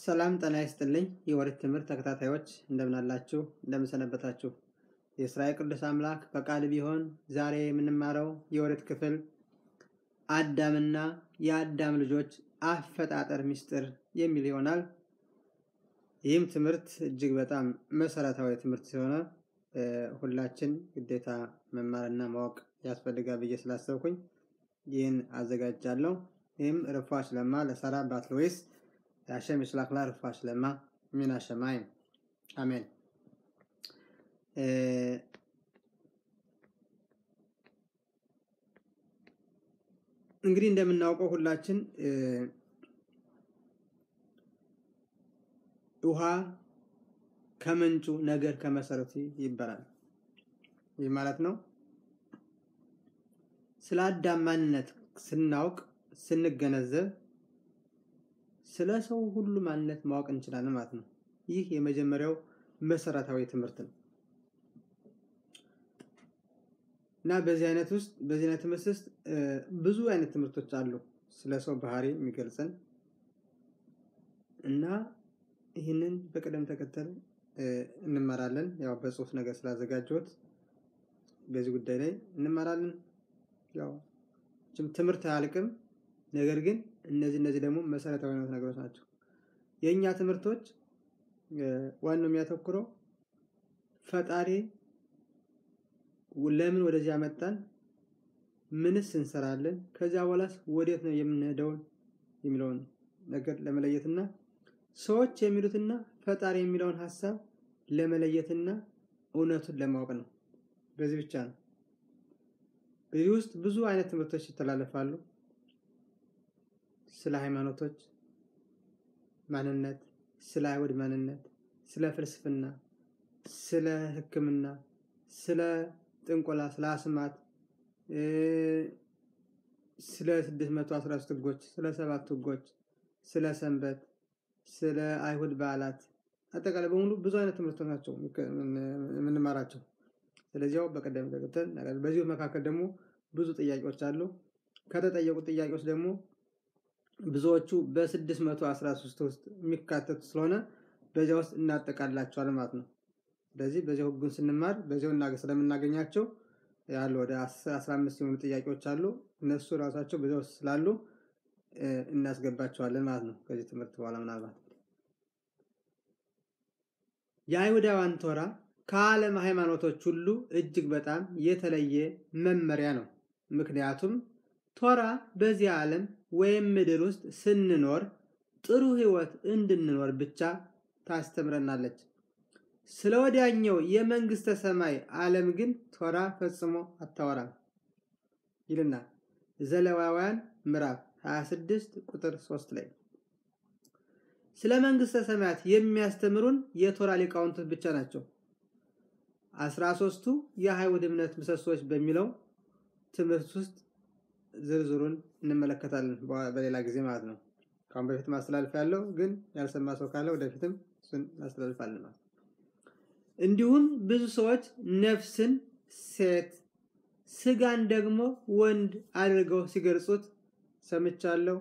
ሰላም ጤና ይስጥልኝ የወሬት ትምህርት ተከታታዮች እንደምን አላችሁ እንደምን ሰነበታችሁ የእስራኤል ቅዱስ አምላክ ፈቃድ ቢሆን ዛሬ የምንማረው የወሬት ክፍል አዳምና የአዳም ልጆች አፈጣጠር ምስጢር የሚል ይሆናል ይህም ትምህርት እጅግ በጣም መሰረታዊ ትምህርት ሲሆነ ሁላችን ግዴታ መማርና ማወቅ ያስፈልጋል ብዬ ስላሰብኩኝ ይህን አዘጋጃለሁ ይህም ርፏሽ ለማ ለሰራ ባትሎይስ የአሸም ይስላክላ ርፏሽ ለማ ሚና ሸማይም አሜን እንግዲህ እንደምናውቀው ሁላችን ውሃ ከምንጩ ነገር ከመሰረቱ ይባላል ይህ ማለት ነው ስለ አዳም ማንነት ስናውቅ ስንገነዘብ ስለ ሰው ሁሉ ማንነት ማወቅ እንችላለን ማለት ነው ይህ የመጀመሪያው መሰረታዊ ትምህርት ነው እና በዚህ አይነት ውስጥ በዚህ አይነት ትምህርት ውስጥ ብዙ አይነት ትምህርቶች አሉ ስለ ሰው ባህሪ የሚገልጸን እና ይህንን በቅደም ተከተል እንመራለን ያው በጽሁፍ ነገር ስላዘጋጀሁት በዚህ ጉዳይ ላይ እንመራለን ያው ትምህርት አያልቅም ነገር ግን እነዚህ እነዚህ ደግሞ መሰረታዊ ነገሮች ናቸው የእኛ ትምህርቶች ዋናው የሚያተኩረው ፈጣሪ ለምን ወደዚህ ያመጣን ምንስ እንሰራለን ከዚያ በኋላስ ወዴት ነው የምንሄደውን የሚለውን ነገር ለመለየትና ሰዎች የሚሉትና ፈጣሪ የሚለውን ሀሳብ ለመለየትና እውነቱን ለማወቅ ነው በዚህ ብቻ ነው በዚህ ውስጥ ብዙ አይነት ትምህርቶች ይተላለፋሉ ስለ ሃይማኖቶች ማንነት ስለ አይሁድ ማንነት ስለ ፍልስፍና ስለ ህክምና ስለ ጥንቆላ ስለ አስማት ስለ 613 ህጎች ስለ ሰባት ህጎች ስለ ሰንበት ስለ አይሁድ በዓላት አጠቃላይ በሙሉ ብዙ አይነት ትምህርቶች ናቸው የምንማራቸው ስለዚያው በቀደም ተከተል በዚሁ መካከል ደግሞ ብዙ ጥያቄዎች አሉ ከተጠየቁ ጥያቄዎች ደግሞ ብዙዎቹ በ613 ውስጥ የሚካተቱ ስለሆነ በዚያ ውስጥ እናጠቃላቸዋል ማለት ነው ስለዚህ በዚያው ህጉን ስንማር በዚያው ስለምናገኛቸው ያሉ ወደ 15 የሆኑ ጥያቄዎች አሉ እነሱ ራሳቸው በዚያ ውስጥ ስላሉ እናስገባቸዋለን ማለት ነው ከዚህ ትምህርት በኋላ ምናልባት የአይሁዳውያን ቶራ ከዓለም ሃይማኖቶች ሁሉ እጅግ በጣም የተለየ መመሪያ ነው ምክንያቱም ቶራ በዚህ ዓለም ወይም ምድር ውስጥ ስንኖር ጥሩ ህይወት እንድንኖር ብቻ ታስተምረናለች ስለ ወዲያኛው የመንግስተ ሰማይ ዓለም ግን ቶራ ፈጽሞ አታወራም ይልና ዘለዋውያን ምዕራፍ 26 ቁጥር 3 ላይ ስለ መንግስተ ሰማያት የሚያስተምሩን የቶራ ሊቃውንቶች ብቻ ናቸው 13ቱ የአይሁድ እምነት ምሰሶች በሚለው ትምህርት ውስጥ ዝርዝሩን እንመለከታለን በሌላ ጊዜ ማለት ነው ካሁን በፊት ማስተላልፍ ያለው ግን ያልሰማ ሰው ካለ ወደፊትም እሱን ማስተላልፋለን ማለት እንዲሁም ብዙ ሰዎች ነፍስን ሴት ስጋን ደግሞ ወንድ አድርገው ሲገልጹት ሰምቻለሁ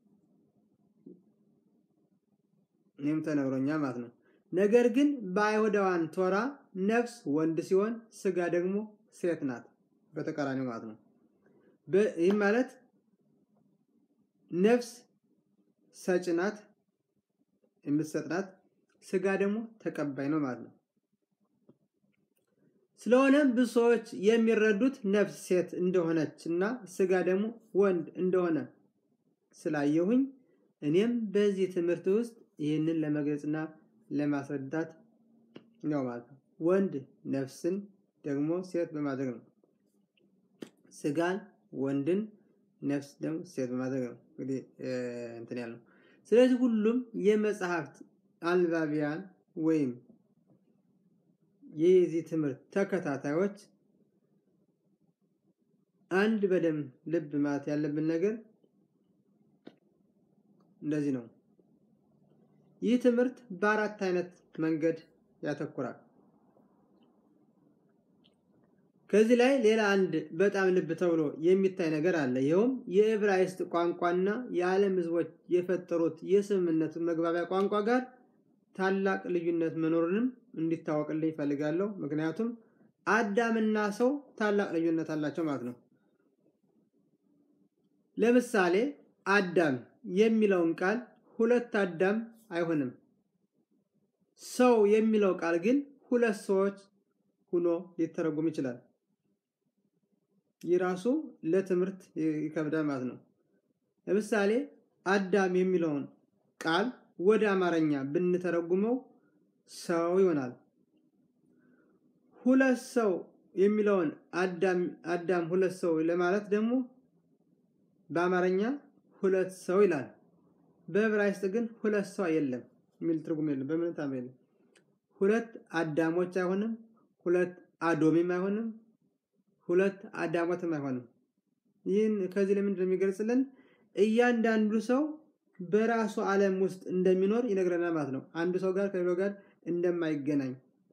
እኔም ተነግሮኛ ማለት ነው ነገር ግን በአይሁዳውያን ቶራ ነፍስ ወንድ ሲሆን ስጋ ደግሞ ሴት ናት በተቃራኒው ማለት ነው ይህ ማለት ነፍስ ሰጭ ናት የምትሰጥ ናት ስጋ ደግሞ ተቀባይ ነው ማለት ነው ስለሆነም ብዙ ሰዎች የሚረዱት ነፍስ ሴት እንደሆነች እና ስጋ ደግሞ ወንድ እንደሆነ ስላየሁኝ እኔም በዚህ ትምህርት ውስጥ ይህንን ለመግለጽና ለማስረዳት ነው ማለት ነው ወንድ ነፍስን ደግሞ ሴት በማድረግ ነው ስጋን ወንድን ነፍስ ደግሞ ሴት በማድረግ ነው እንግዲህ እንትን ያለው ስለዚህ ሁሉም የመጽሐፍት አንባቢያን ወይም የዚህ ትምህርት ተከታታዮች አንድ በደም ልብ ማለት ያለብን ነገር እንደዚህ ነው ይህ ትምህርት በአራት አይነት መንገድ ያተኩራል ከዚህ ላይ ሌላ አንድ በጣም ልብ ተብሎ የሚታይ ነገር አለ። ይኸውም የዕብራይስጥ ቋንቋና የዓለም ሕዝቦች የፈጠሩት የስምምነት መግባቢያ ቋንቋ ጋር ታላቅ ልዩነት መኖሩንም እንዲታወቅልኝ ይፈልጋለሁ። ምክንያቱም አዳምና ሰው ታላቅ ልዩነት አላቸው ማለት ነው። ለምሳሌ አዳም የሚለውን ቃል ሁለት አዳም አይሆንም። ሰው የሚለው ቃል ግን ሁለት ሰዎች ሆኖ ሊተረጉም ይችላል። ይህ ራሱ ለትምህርት ይከብዳል ማለት ነው። ለምሳሌ አዳም የሚለውን ቃል ወደ አማርኛ ብንተረጉመው ሰው ይሆናል። ሁለት ሰው የሚለውን አዳም ሁለት ሰው ለማለት ደግሞ በአማርኛ ሁለት ሰው ይላል። በዕብራይስጥ ግን ሁለት ሰው የለም የሚል ትርጉም የለም። በምን ታም የለም። ሁለት አዳሞች አይሆንም። ሁለት አዶሚም አይሆንም። ሁለት አዳሞትም አይሆንም። ይህን ከዚህ ለምንድን ነው የሚገልጽልን? እያንዳንዱ ሰው በራሱ ዓለም ውስጥ እንደሚኖር ይነግረናል ማለት ነው። አንዱ ሰው ጋር ከሌላው ጋር እንደማይገናኝ።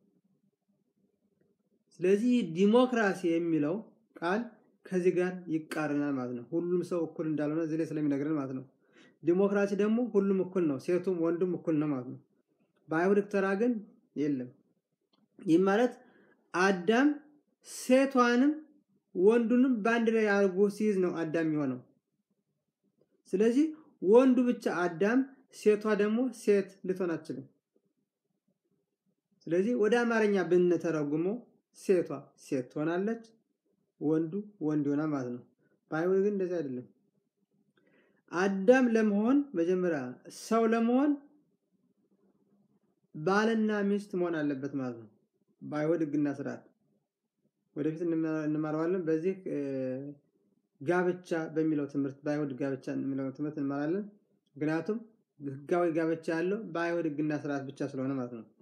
ስለዚህ ዲሞክራሲ የሚለው ቃል ከዚህ ጋር ይቃረናል ማለት ነው። ሁሉም ሰው እኩል እንዳልሆነ እዚህ ላይ ስለሚነግረን ማለት ነው። ዲሞክራሲ ደግሞ ሁሉም እኩል ነው፣ ሴቱም ወንዱም እኩል ነው ማለት ነው። በአይሁድ ተራ ግን የለም። ይህ ማለት አዳም ሴቷንም ወንዱንም በአንድ ላይ አድርጎ ሲይዝ ነው አዳም የሚሆነው። ስለዚህ ወንዱ ብቻ አዳም፣ ሴቷ ደግሞ ሴት ልትሆን አትችልም። ስለዚህ ወደ አማርኛ ብንተረጉመው ሴቷ ሴት ትሆናለች፣ ወንዱ ወንድ ይሆናል ማለት ነው። በአይሁድ ግን እንደዚህ አይደለም። አዳም ለመሆን መጀመሪያ ሰው ለመሆን ባልና ሚስት መሆን አለበት ማለት ነው። በአይሁድ ሕግና ስርዓት ወደፊት እንማረዋለን። በዚህ ጋብቻ በሚለው ትምህርት በአይሁድ ጋብቻ የሚለው ትምህርት እንማራለን። ምክንያቱም ሕጋዊ ጋብቻ ያለው በአይሁድ ሕግና ስርዓት ብቻ ስለሆነ ማለት ነው።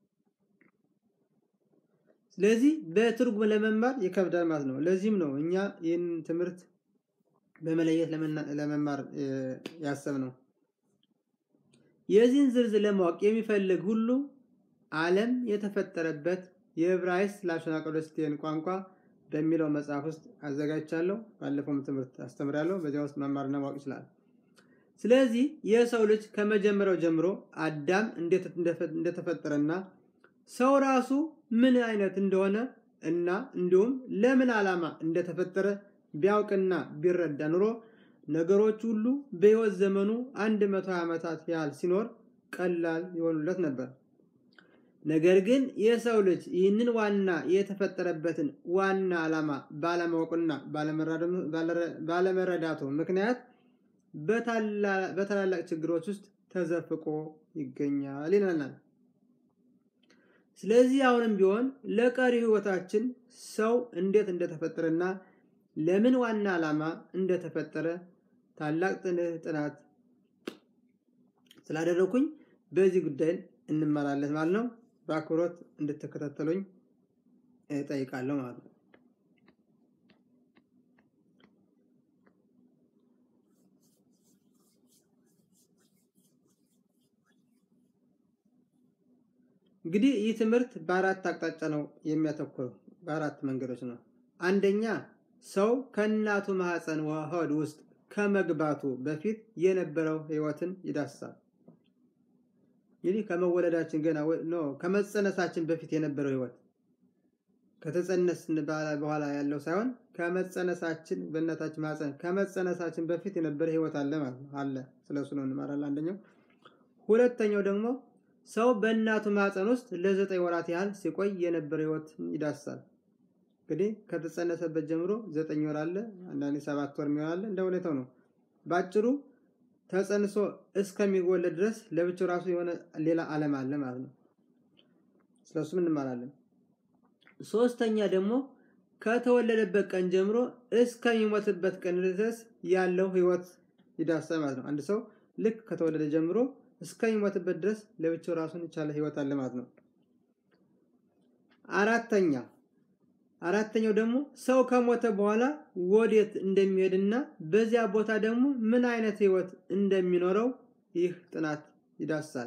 ስለዚህ በትርጉም ለመማር ይከብዳል ማለት ነው። ለዚህም ነው እኛ ይህን ትምህርት በመለየት ለመማር ያሰብነው። የዚህን ዝርዝር ለማወቅ የሚፈልግ ሁሉ ዓለም የተፈጠረበት የዕብራይስጥ ላሾና ቀዶስቴን ቋንቋ በሚለው መጽሐፍ ውስጥ አዘጋጅቻለሁ። ባለፈውም ትምህርት አስተምራለሁ። በዚያ ውስጥ መማርና ማወቅ ይችላል። ስለዚህ የሰው ልጅ ከመጀመሪያው ጀምሮ አዳም እንደተፈጠረና ሰው ራሱ ምን አይነት እንደሆነ እና እንዲሁም ለምን ዓላማ እንደተፈጠረ ቢያውቅና ቢረዳ ኑሮ ነገሮች ሁሉ በሕይወት ዘመኑ 120 ዓመታት ያህል ሲኖር ቀላል ይሆኑለት ነበር። ነገር ግን የሰው ልጅ ይህንን ዋና የተፈጠረበትን ዋና ዓላማ ባለማወቁና ባለመረዳቱ ምክንያት በታላላቅ ችግሮች ውስጥ ተዘፍቆ ይገኛል ይለናል። ስለዚህ አሁንም ቢሆን ለቀሪ ሕይወታችን ሰው እንዴት እንደተፈጠረና ለምን ዋና ዓላማ እንደተፈጠረ ታላቅ ጥናት ስላደረኩኝ በዚህ ጉዳይ እንመራለን ማለት ነው። በአክብሮት እንድትከታተሉኝ እጠይቃለሁ ማለት ነው። እንግዲህ ይህ ትምህርት በአራት አቅጣጫ ነው የሚያተኩረው፣ በአራት መንገዶች ነው። አንደኛ ሰው ከእናቱ ማህፀን ሆድ ውስጥ ከመግባቱ በፊት የነበረው ህይወትን ይዳስሳል። እንግዲህ ከመወለዳችን ገና ኖ ከመጸነሳችን በፊት የነበረው ህይወት ከተጸነስን በኋላ ያለው ሳይሆን ከመጸነሳችን በእናታችን ማህፀን ከመጸነሳችን በፊት የነበረ ህይወት አለ ማለት ነው። አለ ስለሱ ነው እንማራለን። አንደኛው። ሁለተኛው ደግሞ ሰው በእናቱ ማህፀን ውስጥ ለዘጠኝ ወራት ያህል ሲቆይ የነበረ ህይወት ይዳስሳል። እንግዲህ ከተጸነሰበት ጀምሮ ዘጠኝ ወር አለ፣ አንዳንዴ ሰባት ወር የሚሆን አለ፣ እንደ ሁኔታው ነው። ባጭሩ ተጸንሶ እስከሚወለድ ድረስ ለብቻው ራሱ የሆነ ሌላ ዓለም አለ ማለት ነው። ስለሱም እንማራለን። ሶስተኛ ደግሞ ከተወለደበት ቀን ጀምሮ እስከሚሞትበት ቀን ድረስ ያለው ህይወት ይዳስሳል ማለት ነው። አንድ ሰው ልክ ከተወለደ ጀምሮ እስከሚሞትበት ድረስ ለብቻው ራሱን የቻለ ህይወት አለ ማለት ነው። አራተኛ አራተኛው ደግሞ ሰው ከሞተ በኋላ ወዴት እንደሚሄድና በዚያ ቦታ ደግሞ ምን አይነት ህይወት እንደሚኖረው ይህ ጥናት ይዳስሳል።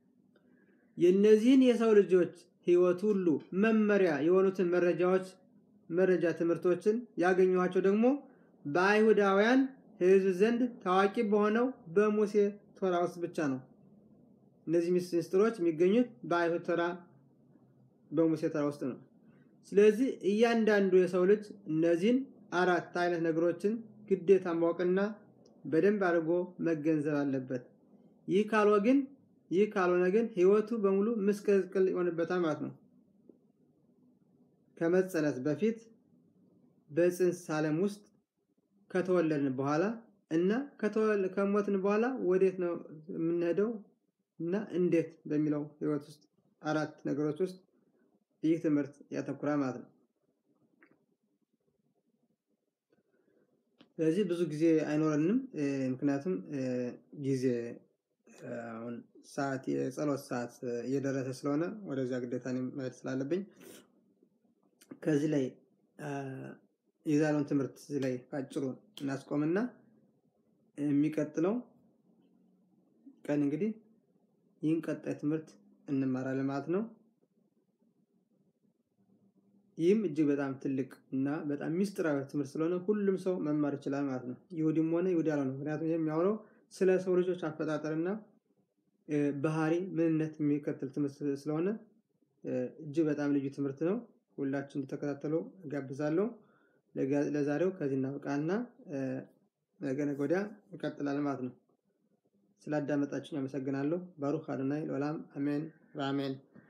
የእነዚህን የሰው ልጆች ህይወት ሁሉ መመሪያ የሆኑትን መረጃዎች መረጃ ትምህርቶችን ያገኘኋቸው ደግሞ በአይሁዳውያን ሕዝብ ዘንድ ታዋቂ በሆነው በሙሴ ቶራ ውስጥ ብቻ ነው። እነዚህ ምስጢሮች የሚገኙት በአይሁድ ቶራ በሙሴ ቶራ ውስጥ ነው። ስለዚህ እያንዳንዱ የሰው ልጅ እነዚህን አራት አይነት ነገሮችን ግዴታ ማወቅና በደንብ አድርጎ መገንዘብ አለበት። ይህ ካልሆነ ግን ይህ ካልሆነ ግን ህይወቱ በሙሉ ምስቅልቅል ይሆንበታል ማለት ነው። ከመጸነስ በፊት በፅንስ ዓለም ውስጥ ከተወለድን በኋላ እና ከሞትን በኋላ ወዴት ነው የምንሄደው እና እንዴት በሚለው ህይወት ውስጥ አራት ነገሮች ውስጥ ይህ ትምህርት ያተኩራል ማለት ነው። ስለዚህ ብዙ ጊዜ አይኖረንም። ምክንያቱም ጊዜ አሁን ሰዓት የጸሎት ሰዓት እየደረሰ ስለሆነ ወደዚያ ግዴታ መሄድ ስላለብኝ ከዚህ ላይ የዛሬውን ትምህርት እዚህ ላይ ባጭሩ እናስቆምና የሚቀጥለው ቀን እንግዲህ ይህን ቀጣይ ትምህርት እንማራለን ማለት ነው። ይህም እጅግ በጣም ትልቅ እና በጣም ሚስጥራዊ ትምህርት ስለሆነ ሁሉም ሰው መማር ይችላል ማለት ነው። ይሁዲም ሆነ ይሁዲ ያልሆነ ምክንያቱም ይህ የሚያወራው ስለ ሰው ልጆች አፈጣጠርና ባህሪ ምንነት የሚከተል ትምህርት ስለሆነ እጅግ በጣም ልዩ ትምህርት ነው። ሁላችን እንድተከታተሉ እጋብዛለሁ። ለዛሬው ከዚህ እናብቃና ነገ ነገ ወዲያ ይቀጥላል ማለት ነው። ስላዳመጣችሁኝ አመሰግናለሁ። ባሩክ አዶናይ ለዓለም አሜን በአሜን